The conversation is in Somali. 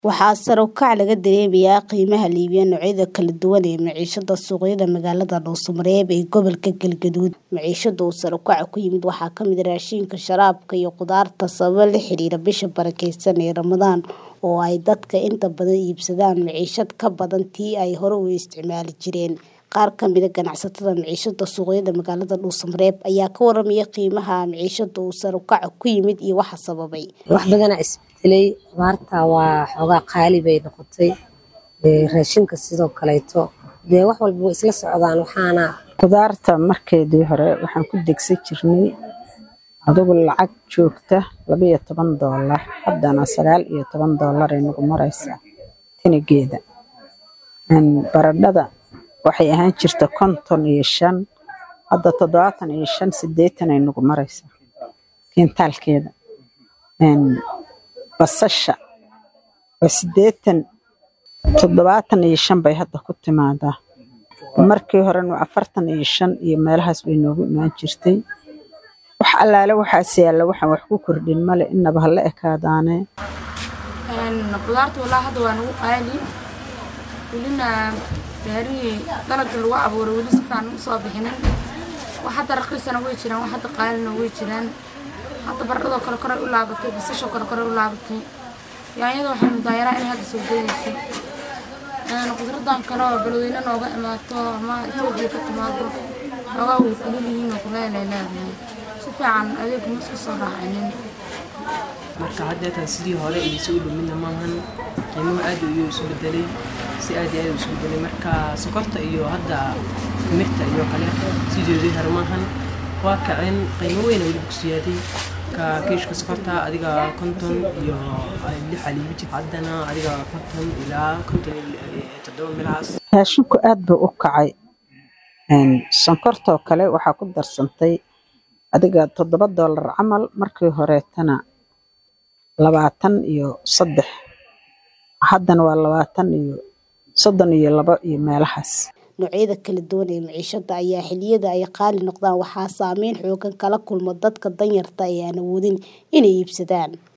Waxaa sare u kaca laga dareemayaa qiimaha iibinta noocyada kala duwan ee maciishada suuqyada magaalada Dhuuso-Mareeb ee gobolka Galgaduud. Maciishada uu sare u kaca ku yimid waxaa ka mid ah raashinka, sharaabka, iyo khudaarta sababo la xiriira bisha barakeysan ee Ramadaan oo ay dadka inta badan iibsadaan maciishad ka badan tii ay hore u isticmaali jireen. Qaar ka mid ah ganacsatada maciishada suuqyada magaalada Dhuuso-Mareeb ayaa ka warramaya qiimaha maciishada uu sare u kaca ku yimid iyo waxa sababay. wax badanaa isbedelay khudaarta waa xoogaa qaali bay noqotay ee raashinka sidoo kaleeto dee wax walba way isla socdaan waxaana khudaarta markeedii hore waxaan ku degsan jirnay adigu lacag joogta laba iyo toban doolar haddana sagaal iyo toban doolar ay nagu maraysaa tinigeeda baradhada waxay ahaan jirta konton iyo shan hadda toddobaatan iyo shan siddeetan ay nagu maraysaa kiintaalkeeda basasha waa siddeetan toddobaatan iyo shan bay hadda ku timaadaa markii horena afartan iyo shan iyo meelahaas bay noogu imaan jirtay wax allaale waxaas yaalla waxaan wax ku kordhin male inaba ha la ekaadaane khudaarta walaa hadda waa nagu qaali welina beerihii dalagga lagu abuuray weli si fiican u soo bixinin wax hadda raqiisana way jiraan wax hadda qaalina way jiraan hadda baradhadoo kale koray u laabatay basashoo kale koray u laabatay yaanyada waxay mudaayaraa inay hadda soo geedaysay qudradan kale oo balweyne nooga imaato ama etoobiya ka timaado xoogaa way kulul yihiin oo kuleelay leedahay si fiican adeeg ma isku soo raacinin marka haddeetan sidii hore iyo si u dhumidna maahan qiimuhu aad iyo isu bedelay si aad iyo aad isu bedelay marka sokorta iyo hadda timirta iyo kale sideedii hore maahan waa kaceen qiimo weyn weliba ku siyaaday ka kiishka sokorta adiga konton iyo lix aliibi jir haddana adiga konton ilaa konton iyo toddoba milahaas raashinku aad buu u kacay sonkortoo kale waxaa ku darsantay adiga toddoba doolar camal markii horeetana labaatan iyo saddex haddana waa labaatan iyo soddon iyo labo iyo meelahaas noocyada kala duwan ee maciishada ayaa xilliyada ay qaali noqdaan waxaa saameyn xoogan kala kulma dadka danyarta ee aan awoodin inay iibsadaan